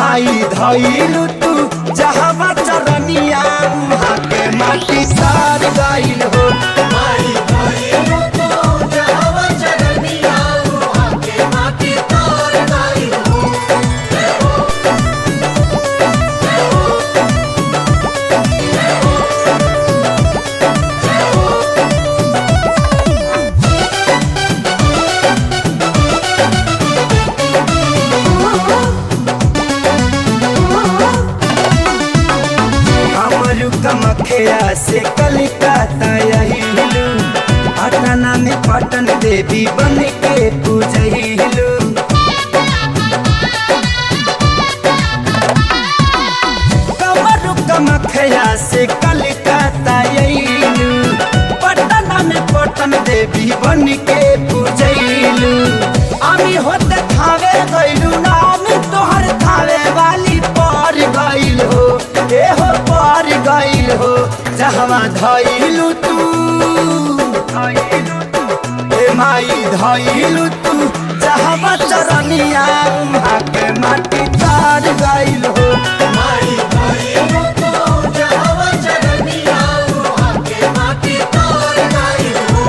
माई धइलु तू जहवा चरनिया उहाँ के माटी सार गइल हो माई धइलु तू जहवा चरनिया उहाँ के माटी तार गइल हो जय हो जय हो जय हो जय हो हमरु कमखिया से कलिकता यहिलु पटना में पटन देवी बन के पूजहिलु कमरु कमखिया से कलिकता यहिलु पटना में पटन देवी बन के पूजहिलु আমি होते थावे गइलु नाम तोहर थावे वाली पर गइल हो ए हो पर गइल हो जहवा धइलु तू ए माई धइलु तू जहवा चरनिया उहाँ के माटी तार गइल हो माई धइलु तू जहवा चरनिया उहाँ के माटी तार गइल हो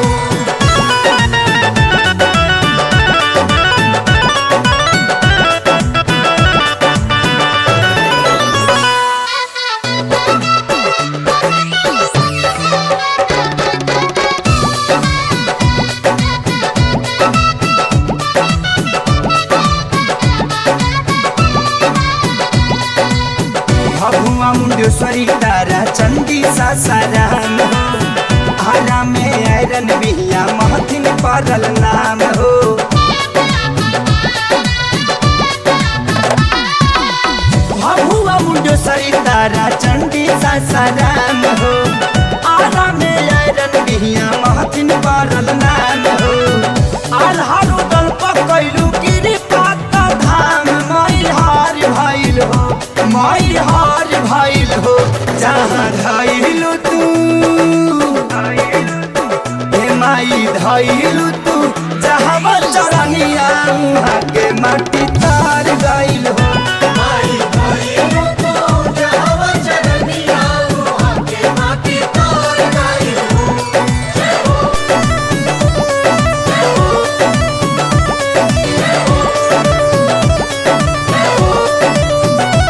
भगुआ मुंडेश्वरी तारा चंदी सासाराम हो आरा में आयरन बिहिया महथिन पड़ल नाम हो भगुआ मुंडेश्वरी तारा चंदी सासाराम हो आरा में आयरन बिहिया महथिन पड़ल नाम हो आल्हारो दल पकैलू गिरी पाता धाम माई हार भइल हो माई हार भइल हो जहाँ धइलु तू हे माई धइलु तू जहाँ चरनिया उहाँ के माटी तार गइल हो माई धइलु तू जहवा चरनिया उहाँ के माटी तार गइल हो जय हो जय हो जय हो जय हो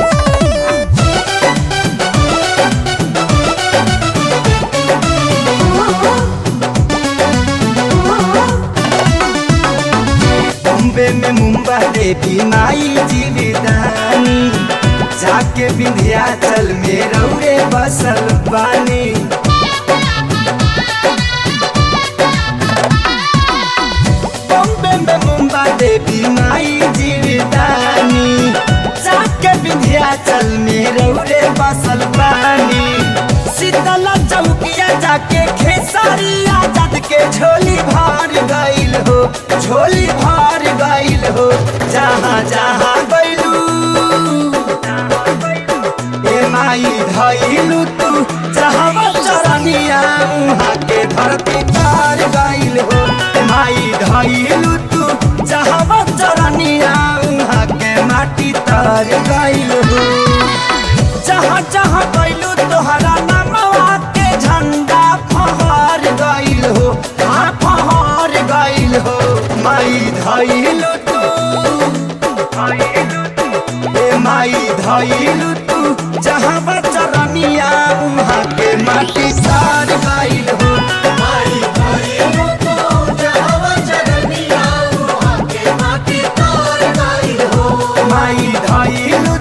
बॉम्बे में मुंबा देवी माई जीविदानी जाके विंध्याचल में रौरे बसल बानी बॉम्बे में मुंबा देवी माई जीविदानी जाके विंध्याचल में रौरे बसल बानी शीतला चौकिया जाके खेसारिया जद के झोली भर गइल हो झोली भर गइल हो जहाँ जहाँ गइलू ए माई धइलू तू जहाँ चरनिया उहाँ के धरती पार गइल हो ए माई धइलू तू जहाँ चरनिया उहाँ के माटी तर गइल हो जहाँ जहाँ गइलू तोहरा नामवा के झंडा फहर गइल हो हाँ फहर गइल हो माई धइलू तू ए माई धइलू तू जहाँ चरनिया उहाँ के माटी सार गइल हो माई धइलु तू जहवा चरनिया उहाँ के माटी तार गइल हो माई धइलू